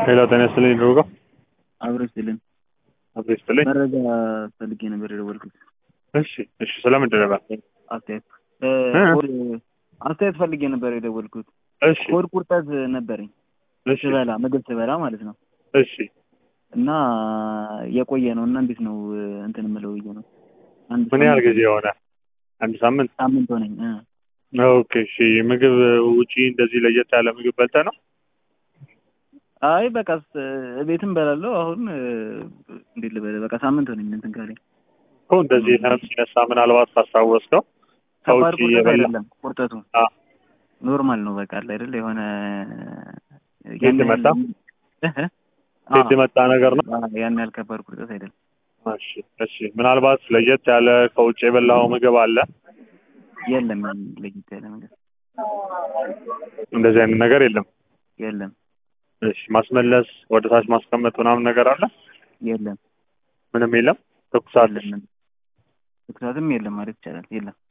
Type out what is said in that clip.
ሄሎ ጤና ይስጥልኝ ድሩጋ አብሮ ይስጥልን። አብሮ ይስጥልኝ። መረጃ ፈልጌ ነበር የደወልኩት። እሺ እሺ፣ ስለምንድን ነበር? አስተያየት እ? ሆድ አስተያየት ፈልጌ ነበር የደወልኩት። እሺ ሆድ ቁርጠት ነበረኝ እሺ ስበላ ምግብ ስበላ ማለት ነው እሺ እና የቆየ ነው እና እንዴት ነው እንትን የምለው ብዬ ነው። አንድ ምን ያህል ሳምንት- ጊዜ የሆነ? አንድ ሳምንት። ሳምንት ሆነኝ እ። ኦኬ እሺ። ምግብ ውጪ እንደዚህ ለየት ያለ ምግብ በልተህ ነው? አይ በቃ ስ- ቤትም በላለው አሁን እ፣ እንዴት ልበል በቃ ሳምንት ሆነኝ እንትን ካለኝ እኮ እንደዚህ ህመም ሲነሳ ምናልባት ካስታወስከው ከባድ ከውጪ ቁርጠት የበላ አይደለም ቁርጠቱ አ ኖርማል ነው በቃ አለ አይደል የሆነ ቤት ያን ያህል- የመጣ? እህ? ቤት አዎ። የመጣ ነገር ነው? አዎ፣ ያን ያህል ከባድ ቁርጠት አይደለም። እሺ እሺ። ምናልባት ለየት ያለ ከውጭ የበላው ምግብ አለ? የለም ለየት ያለ ነገር እንደዚህ አይነት ነገር የለም። የለም እሺ። ማስመለስ፣ ወደ ታች ማስቀመጥ ምናምን ነገር አለ? የለም ምንም የለም። ትኩሳት የለም ትኩሳትም የለም ማለት ይቻላል። የለም